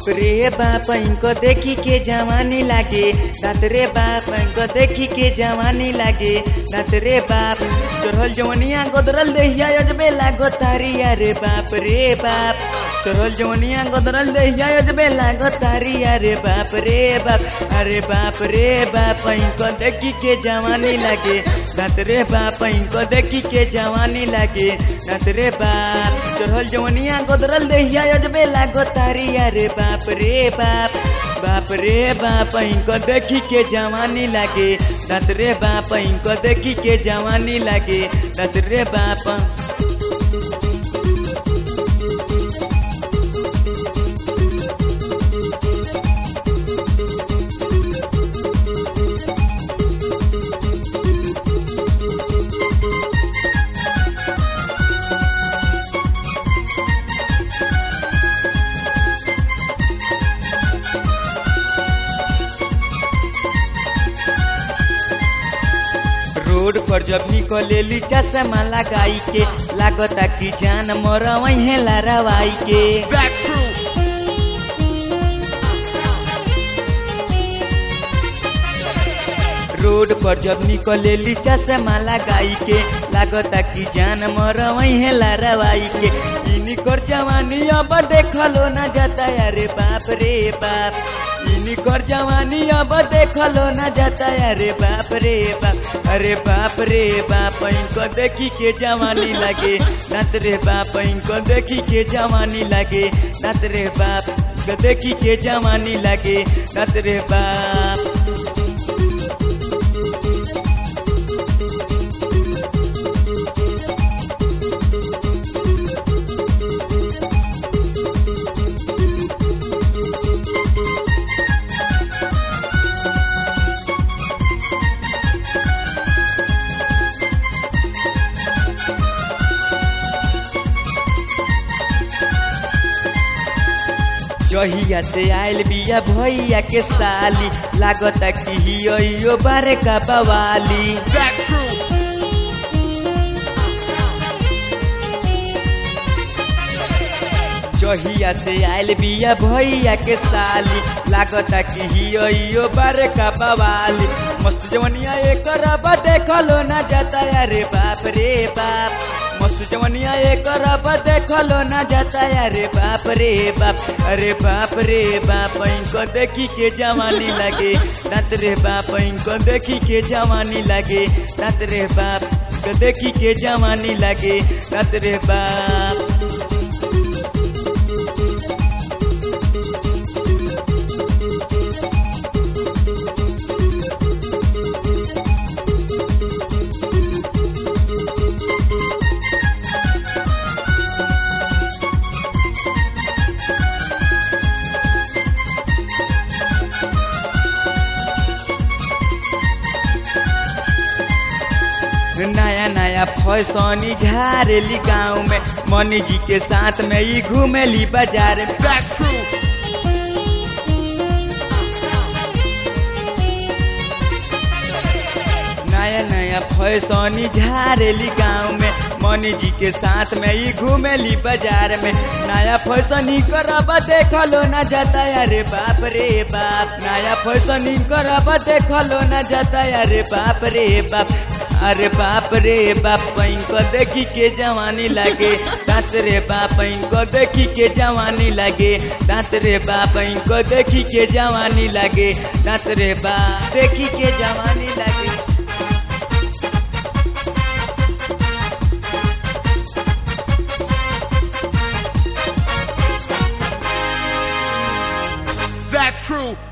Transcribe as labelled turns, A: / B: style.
A: बाप रे बाप इनको देखी के जवानी लागे दात रे बाप इनको देखी के जवानी लागे दात रे बाप चढ़ल जवनिया गोदरल देहिया अजबे लागो तारी अरे बाप रे बाप चढ़ल जवनिया गोदरल देहिया अजबे लागो तारी अरे बाप रे बाप अरे बाप रे बाप इनको देखी के जवानी लागे दात रे बाप इनको देखी के जवानी लागे दात रे बाप चढ़ल जवनिया गोदरल देहिया अजबे लागो तारी अरे बाप रे बाप बाप रे बाप इनको देखी के जवानी लागे दात रे बाप इनको देखी के जवानी लागे दात रे बाप रोड पर जब निकलेली चश्मा लगाई के लागता कि जान मर वहीं लारावाई के
B: Back true.
A: रोड पर जब निकलेली चश्मा लगाई के लागता कि जान मर वहीं लारावाई के इनकर जवानी अब देखलो न जाता अरे बाप रे बाप इनकर जवानी अब देखलो न जाता अरे बाप रे बाप अरे बाप रे बाप इनको देखी के जवानी लगे नत रे बाप इनको देखी के जवानी लगे नत रे बाप इनको देखी के जवानी लगे नत रे बाप जहिया से आयल बिया भैया के साली लागता कि हियो बारे का बवाली
B: Back true.
A: जहिया से आयल बिया भैया के साली लागता कि हियो बारे का बवाली मस्त जवनिया एक रब देखलो न जाता अरे बाप रे बाप मस्त जवनिया एक रब देखलो न जाता अरे बाप रे बाप अरे बाप रे बाप इनको देखी के जवानी लगे दांत रे बाप इनको देखी के जवानी लगे दांत रे बाप इनको देखी के जवानी लगे दांत रे बाप नया नया फैसनी झारेली गाँव में मनी जी के साथ में ही घूमेली बाजार में
B: Back true.
A: नया नया फैसनी झारेली गाँव में मनी जी के साथ में ही घूमेली बाजार में नया फैशन ही करब देखलो न जाता अरे बाप रे बाप नया फैशन ही करब देखलो न जाता अरे बाप रे बाप अरे बाप रे बाप इनको देखी के जवानी लगे दांत रे बाप इनको देखी के जवानी लगे दांत रे बाप इनको देखी के जवानी लगे दांत रे बाप देखी के जवानी लगे
B: That's true.